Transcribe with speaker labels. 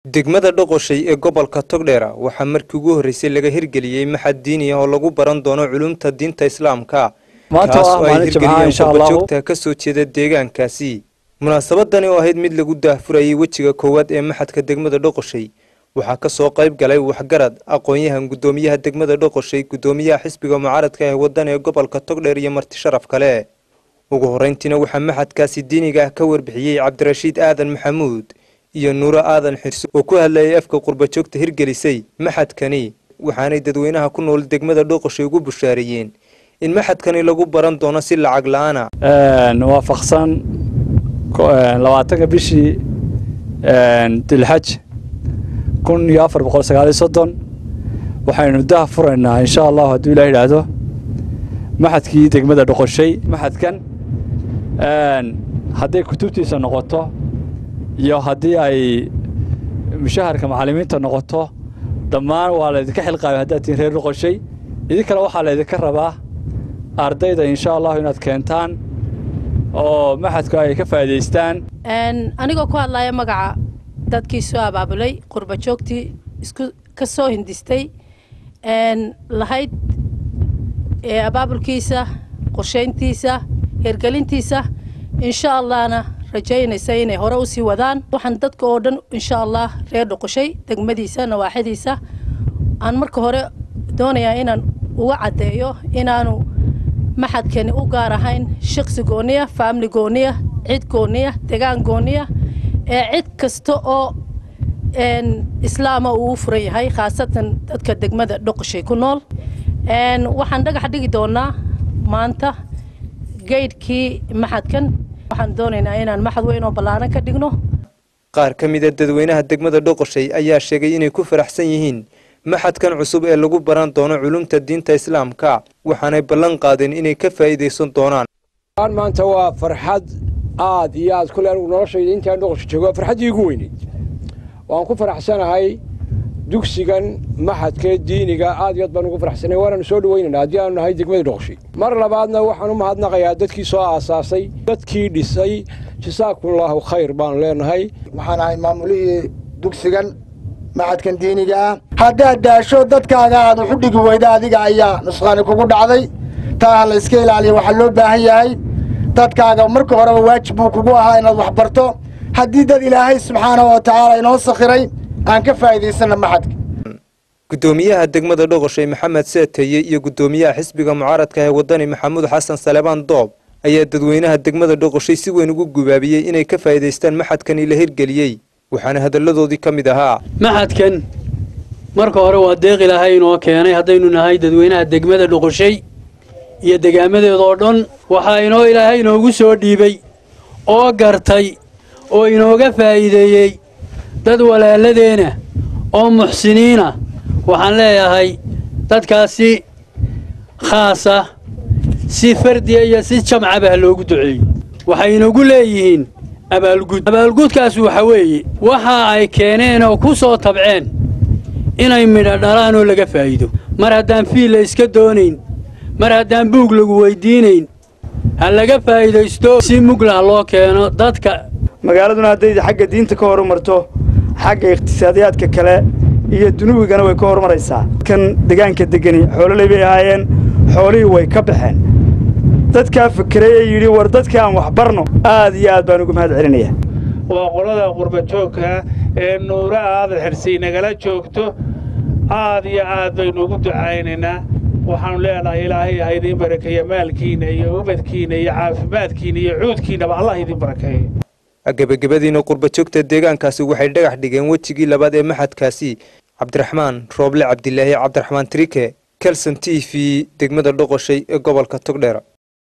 Speaker 1: degmada dhoqoshay ee gobolka togdheera waxaa markii ugu horreysay laga hirgeliyey maxad diini ah oo lagu baran doono culumta diinta islaamka
Speaker 2: maanta
Speaker 1: kaas
Speaker 2: waa
Speaker 1: oo ay
Speaker 2: maalin jimcaha
Speaker 1: hirgeliyeen
Speaker 2: insha allahu
Speaker 1: qurbajoogta ka soo jeeda deegaankaasi munaasabadani oo ahayd mid lagu daahfurayay wejiga koowaad ee maxadka degmada dhoqoshay waxaa ka soo qayb galay waxgarad aqoon-yahan guddoomiyaha degmada dhoqoshay guddoomiyaha xisbiga mucaaradka ee waddan ee gobolka togdheer iyo marti sharaf kale ugu horreyntiina waxaa maxadkaasi diiniga ah ka warbixiyey cabdirashiid aadan maxamuud iyo nuuro aadan xirso oo ku hadlayay afka qurbajoogta hirgelisay maxadkani waxaanay dadweynaha ku nool degmada dhoqoshay ugu bushaareeyeen in maxadkani lagu baran doono si lacag la-aana
Speaker 2: waafaqsan ko- een, labaatanka bishii een, dilxaj kun iyo afar boqol sagaal iyo soddon waxaynu daha furaynaa insha allahu hadduu ilah yidhaahdo maxadkii degmada dhoqoshay maxadkan een, hadday kutubtiisa noqoto iyo haddii ay mushaharka macallimiinta noqoto dhammaan waa laydinka xilqaabay haddaad tihiin reer dhoqoshay idinkana waxaa laydinka rabaa ardayda insha allahu inaad keentaan oo maxadku ay ka faa'iidaystaan
Speaker 3: Een, anigoo ku hadlaya magaca dadkii soo abaabulay qurba joogtii isku ka soo hindistay een, lahayd ee abaabulkiisa qorshayntiisa hirgelintiisa insha allahna rajaynaysa inay hore u sii wadaan waxaan dadka oo dhan insha allah reer dhoqoshay degmadiisa nawaaxidiisa aan marka hore doonayaa inaan uga caddeeyo inaanu maxadkani u gaar ahayn shaqsi gooniya faamili gooniya cid gooniya degaan gooniya ee cid kasta oo een, islaama uu u furan yahay khaasatan dadka degmada dhoqoshay ku nool Een, waxaan dhagax dhigi doonaa maanta geydhkii maxadkan waxaan doonaynaa inaan maxad weyn oo ballaaran ka dhigno
Speaker 1: qaar ka mid a dadweynaha degmada dhoqoshay ayaa sheegay inay ku faraxsan yihiin maxadkan cusub ee lagu baran doono culumta diinta islaamka waxaanay ballan qaadeen inay ka faa'iidaysan doonaan
Speaker 4: aan maanta waa farxad aad iyo aad kule anigu noloshayda intaan dhoqosha joogo waa farxaddii igu weyneyd waan ku faraxsanahay dugsigan maxadka diiniga aad iyo aad baan ugu faraxsanahay waanaanu soo dhawaynaynaa haddii aanu nahay degmada dhoqoshay mar labaadna waxaan u mahadnaqayaa dadkii soo aasaasay dadkii dhisay jasaakumullahu khayr baanu leenahay
Speaker 5: waxaan ahay maamulihii dugsigan maxadkan diiniga ah haddaad daasho dadkaaga aad waxu dhigi weyda adiga ayaa nusqaani kugu dhacday taa ha la iska ilaaliya waxaa loo baahan yahay dadkaaga marka horeba waajib buu kugu ahaa inaad wax barto haddii dad ilaahay subxaanahu wa tacaala inoo sakhiray aan ka faa'iidaysanna maxadka
Speaker 1: guddoomiyaha degmada dhoqoshay maxamed seeteye iyo guddoomiyaha xisbiga mucaaradka ee waddani maxamuud xasan salebaan doob ayaa dadweynaha degmada dhoqoshay si weyn ugu gubaabiyey inay ka faa'iidaystaan maxadkani la hirgeliyey waxaana hadalladoodii ka mid ahaa
Speaker 6: maxadkan marka hore waa deeq ilaahay inoo keenay haddaynu nahay dadweynaha degmada dhoqoshay iyo degaamadeeda oo dhan waxaa inoo ilaahay inoogu soo dhiibay oo gartay oo inooga faa'iideeyey dad walaaladeena oo muxsiniina waxaan leeyahay dadkaasi khaasa si fardiya iyo si jamcaba ha loogu duceeyo waxay inagu leeyihiin abaalgud abaalgudkaas waxa weeye waxa ay keeneen oo ku soo tabceen inay midho dhalaan oo laga faa'iido mar haddaan fiil la iska doonayn mar haddaan buug lagu weydiinayn ha laga faa'iidaysto si muglah loo keeno dadka
Speaker 7: magaaladuna hadday xagga diinta ka horumarto xagga iqhtisaadiyaadka kale iyo dunubigana way ka horumaraysaa kan degaanka degani xoololey bay ahaayeen xoolihii way ka baxeen dadkaa fikiray ee yidhi war dadka aan wax barno aad iyo aad baan ugu mahad celinayaa
Speaker 8: waa qolada qurbajoogka ee nuuro aadan xirsiy nagala joogto aad iyo aad baynu ugu ducaynaynaa waxaanu leenahay ilaahay ha idiin barakeeya maalkiinna iyo ubadkiinna iyo caafimaadkiinna iyo cuudkiinnaba allah idiin barakeeyo
Speaker 1: gebagabadiina qurbajoogta deegaankaasi waxay dhagax dhigeen wejigii labaad ee maxadkaasi cabdiraxmaan rooble cabdilaahi cabdiraxmaan trike kelson t v degmada dhoqoshay ee gobolka togdheera